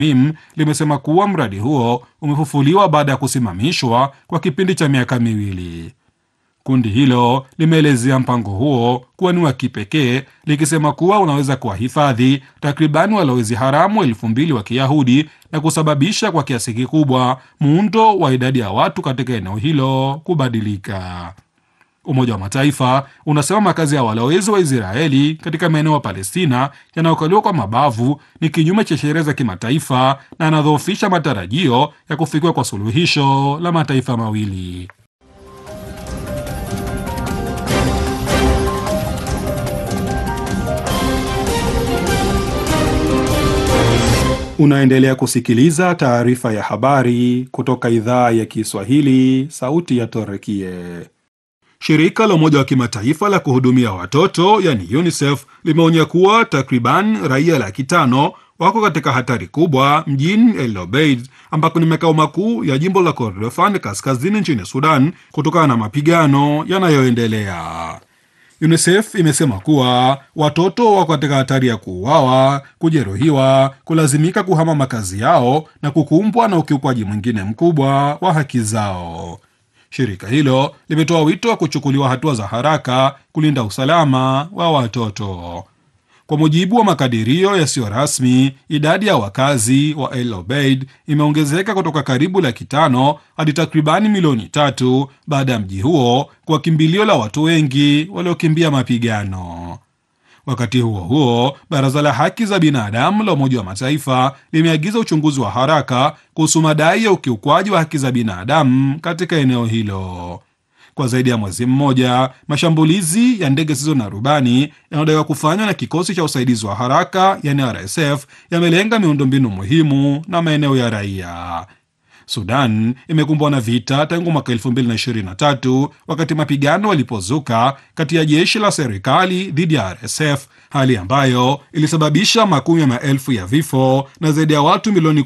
MIM limesema kuwa mradi huo umefufuliwa baada ya kusimamishwa kwa kipindi cha miaka miwili. Kundi hilo limeelezea mpango huo kuwa ni wa kipekee likisema kuwa unaweza kuwahifadhi takribani walowezi haramu elfu mbili wa Kiyahudi na kusababisha kwa kiasi kikubwa muundo wa idadi ya watu katika eneo hilo kubadilika. Umoja wa Mataifa unasema makazi ya walowezi wa Israeli katika maeneo ya Palestina yanayokaliwa kwa mabavu ni kinyume cha sheria za kimataifa na yanadhoofisha matarajio ya kufikiwa kwa suluhisho la mataifa mawili. Unaendelea kusikiliza taarifa ya habari kutoka idhaa ya Kiswahili, sauti ya Torekie. Shirika la Umoja wa Kimataifa la kuhudumia watoto yani UNICEF limeonya kuwa takriban raia laki tano wako katika hatari kubwa mjini El Obeid ambako ni makao makuu ya jimbo la Kordofan kaskazini nchini Sudan kutokana na mapigano yanayoendelea. UNICEF imesema kuwa watoto wako katika hatari ya kuuawa, kujeruhiwa, kulazimika kuhama makazi yao na kukumbwa na ukiukwaji mwingine mkubwa wa haki zao. Shirika hilo limetoa wito wa kuchukuliwa hatua za haraka kulinda usalama wa watoto. Kwa mujibu wa makadirio yasiyo rasmi, idadi ya wakazi wa El Obeid imeongezeka kutoka karibu laki tano hadi takribani milioni tatu baada ya mji huo kwa kimbilio la watu wengi waliokimbia mapigano. Wakati huo huo, baraza la haki za binadamu la Umoja wa Mataifa limeagiza uchunguzi wa haraka kuhusu madai ya ukiukwaji wa haki za binadamu katika eneo hilo. Kwa zaidi ya mwezi mmoja, mashambulizi ya ndege zisizo na rubani yanayodaiwa kufanywa na kikosi cha usaidizi wa haraka yani RSF yamelenga miundombinu muhimu na maeneo ya raia. Sudan imekumbwa na vita tangu mwaka 2023 wakati mapigano yalipozuka kati ya jeshi la serikali dhidi ya RSF, hali ambayo ilisababisha makumi ya maelfu ya vifo na zaidi ya watu milioni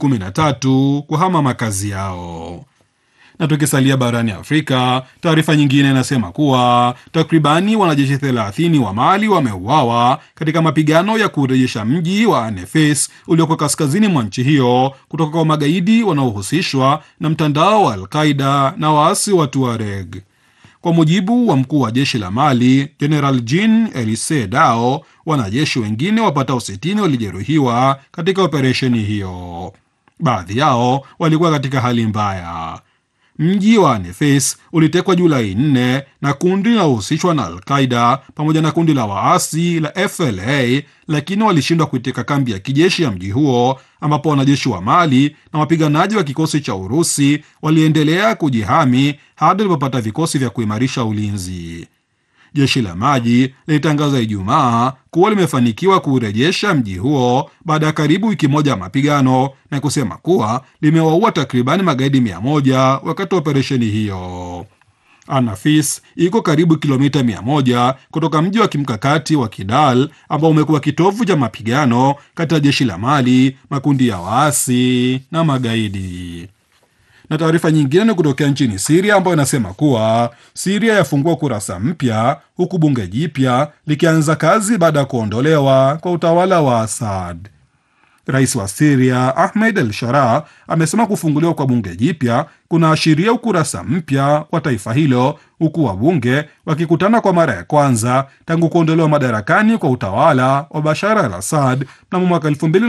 13 kuhama makazi yao. Na tukisalia barani Afrika, taarifa nyingine inasema kuwa takribani wanajeshi 30 wa Mali wameuawa katika mapigano ya kurejesha mji wa Anefes ulioko kaskazini mwa nchi hiyo kutoka kwa magaidi wanaohusishwa na mtandao wa Alqaida na waasi wa Tuareg. Kwa mujibu wa mkuu wa jeshi la Mali, General Jean Elise Dao, wanajeshi wengine wapatao 60 walijeruhiwa katika operesheni hiyo. Baadhi yao walikuwa katika hali mbaya. Mji wa Nefes ulitekwa Julai 4 na kundi linalohusishwa na Alqaida pamoja na kundi la waasi la FLA, lakini walishindwa kuiteka kambi ya kijeshi ya mji huo, ambapo wanajeshi wa Mali na wapiganaji wa kikosi cha Urusi waliendelea kujihami hadi walipopata vikosi vya kuimarisha ulinzi. Jeshi la maji lilitangaza Ijumaa kuwa limefanikiwa kuurejesha mji huo baada ya karibu wiki moja ya mapigano na kusema kuwa limewaua takribani magaidi mia moja wakati wa operesheni hiyo. Anafis iko karibu kilomita mia moja kutoka mji wa kimkakati wa Kidal ambao umekuwa kitovu cha mapigano kati ya jeshi la Mali, makundi ya waasi na magaidi na taarifa nyingine ni kutokea nchini Siria ambayo inasema kuwa Siria yafungua kurasa mpya huku bunge jipya likianza kazi baada ya kuondolewa kwa utawala wa Assad. Rais wa Siria Ahmed El Sharaa amesema kufunguliwa kwa bunge jipya kunaashiria ukurasa mpya wa taifa hilo, huku wabunge wakikutana kwa mara ya kwanza tangu kuondolewa madarakani kwa utawala wa Bashar al Assad mnamo mwaka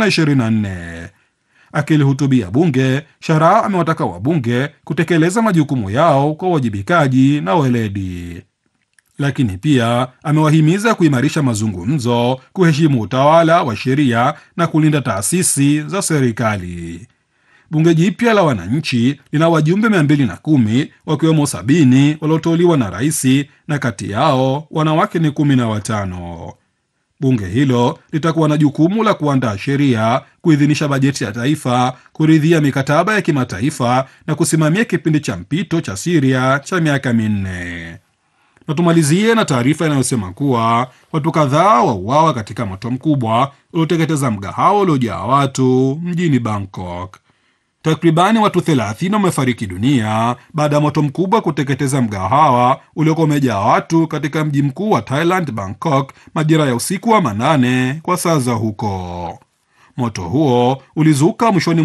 2024. Akilihutubia bunge, Sharaa amewataka wabunge kutekeleza majukumu yao kwa uwajibikaji na weledi, lakini pia amewahimiza kuimarisha mazungumzo, kuheshimu utawala wa sheria na kulinda taasisi za serikali. Bunge jipya la wananchi lina wajumbe mia mbili na kumi wakiwemo sabini walioteuliwa na raisi na kati yao wanawake ni kumi na watano. Bunge hilo litakuwa na jukumu la kuandaa sheria, kuidhinisha bajeti ya taifa, kuridhia mikataba ya kimataifa na kusimamia kipindi cha mpito cha Siria cha miaka minne. Na tumalizie na taarifa inayosema kuwa watu kadhaa wauawa katika moto mkubwa ulioteketeza mgahawa uliojaa watu mjini Bangkok. Takribani watu 30 wamefariki dunia baada ya moto mkubwa kuteketeza mgahawa uliokuwa umejaa watu katika mji mkuu wa Thailand, Bangkok, majira ya usiku wa manane kwa saa za huko. Moto huo ulizuka mwishoni